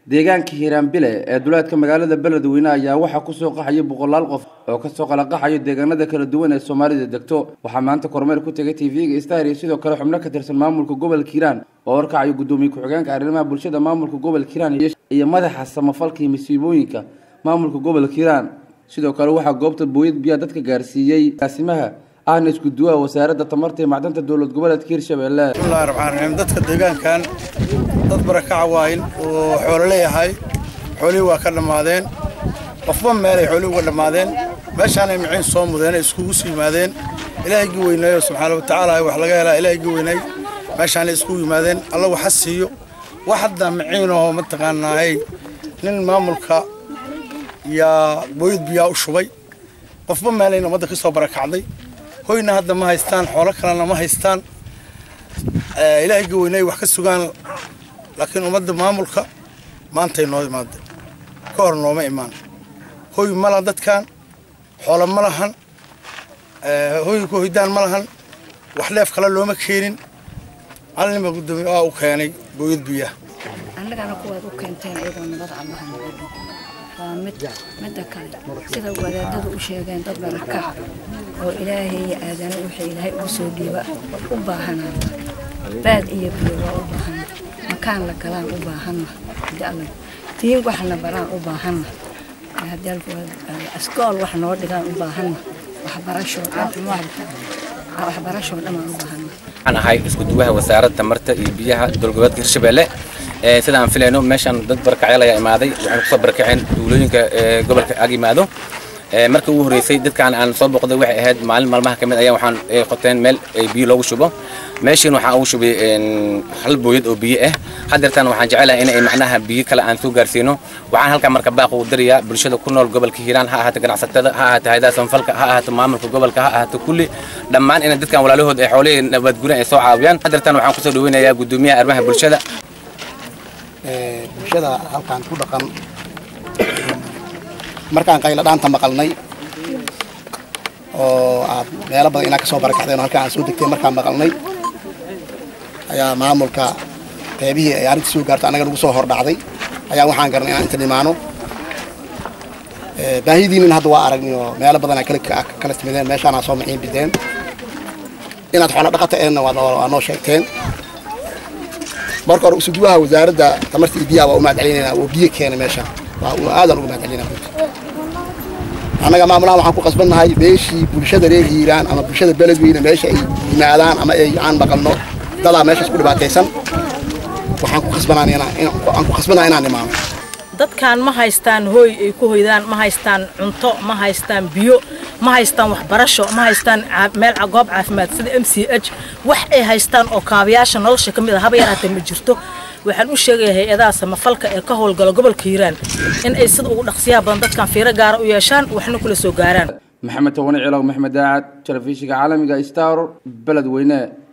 deegaanka hiiraanbile ee duleedka magaalada beledweyne ayaa waxaa kusoo qaxaya boqolaal qof oo kasoo kala qaxayo deegaanada kala duwan ee soomaalida degto waxaa maanta kormeer ku tegay tv-ga star iyo sidoo kale xubno ka tirsan maamulka gobolka hiiraan oo warkacayo guddoomiye ku-xigeenka arrimaha bulshada maamulka gobolka hiiraan iyo madaxa samafalka iyo masiibooyinka maamulka gobolka hiiraan sidoo kale waxaa goobta booyad biyaa dadka gaarsiiyey gaasimaha ahna isku duwaha wasaaradda tamarta iyo macdanta dowlad goboleedka hirshabelle bismillahi raxmaan raxiim dadka deegaankan dad barakaca waayin oo xoolo leeyahay xoolihii waa ka dhammaadeen qofba meelay xoolihii uga dhammaadeen meeshaanay maciin soo mudeen ay iskugu soo yimaadeen ilaahaygi weyneeyo subxaana wa tacaala wax laga helaa ilaahaygi weynay meeshaanay iskugu yimaadeen alla waxa siiyo wax hadda maciinoo mataqaanaay nin maamulka yaa booyad biyaa u shubay qofba meelayna ummadda ka soo barakacday hoyna hadda ma haystaan xoolo kalena ma haystaan ilaahayga weynay wax ka sugaan laakiin ummadda maamulka maantay noo imaaday ka hor nooma imaan hoy ma lahan dadkan xoolo ma lahan hoy ku hoydaan ma lahan wax dheef kale looma keenin calinima guddoomiye aa u keenay booyad biyaha annagana kuwaad u keenteen iyagoo nabad allaha nagu dhow waa mid midda kale sida wadaadadu u sheegeen dad barakaca oo ilaahay aadana wixii ilaahay ugu soo dhiiba u baahanaa baad iyo biyo waa u baahana makaan la galaan u baahanna tiin waxna baraan u baahanna askool wax noo dhigaan u baahanna waxbarashoo waxbarashoo dhanaan u baahanna waxaan ahay isku duwaha wasaaradda tamarta iyo biyaha dowlgoboleedka hirshabelle sida aan filayno meeshaan dad barakacyaal ayaa imaaday waxayna kusoo barakaceen duulooyinka gobolka ag yimaado markii ugu horreysay dadkaan aan soo booqday waxay ahayd maalin maalmaha ka mid ayaa waxaan qoteen meel biyo loogu shubo meeshiin waxaan ugu shubay hal booyad oo biyo ah haddeertaan waxaan jecelahay in ay macnaha biyo kale aan soo gaarsiino waxaan halkaa marka baaq ugu dirayaa bulshada ku nool gobolka hiiraan ha ahaato ganacsatada ha ahaato hayadaha samafalka ha ahaato maamulka gobolka ha ahaato kulli dhammaan in dadkan walaalahood ay xoolihii nabadgurin ay soo caawiyaan haddeertaan waxaan kusoo dhaweynayaa guddoomiyaha arrimaha bulshada bulshada halkaan ku dhaqan markaan qaylo dhaanta maqalnay oo aad meelo badan inaa ka soo barakacdeen oo halkaan aan soo degtay markaan maqalnay ayaa maamulka qaybihii ay arrinta soo gaarto annaga nagu soo hordhacday ayaa waxaan garanay inaan inta dhimaano baahidiinin hadda waa aragnay oo meelo badan kala timideen meeshaanaa soo maciin bideen inaad xoolo dhaqata eenna waa noo sheegteen marka hore usuduwaha wasaaradda tamarta iyo biyaha waa u mahad celinayna oo biyo keenay meesha aadaan uga mahad celinaa annaga maamulahan waxaan ku qasbannahay meeshii bulshada reer hiiraan ama bulshada beledweyne meesha ay yimaadaan ama ay aan maqalno dadaa meeshaas ku dhibaataysan waxaan ku qasbanaan ku qasbanaa inaan imaano dadkan ma haystaan hooy ay ku hoydaan ma haystaan cunto ma haystaan biyo ma haystaan waxbarasho ma haystaan meel goob caafimaad sida m c h wax ay haystaan oo kaabayaasha nolosha ka mid a haba yaraatee ma jirto waxaan u sheegaya hay-adaha samafalka ee ka howlgala gobolka hiiraan in ay sida ugu dhaqsiyaha badan dadkan fiiro gaara u yeeshaan waxna kula soo gaaraan maxamed tawani cilow maxmed daacad telefishinka caalamiga star beledweyne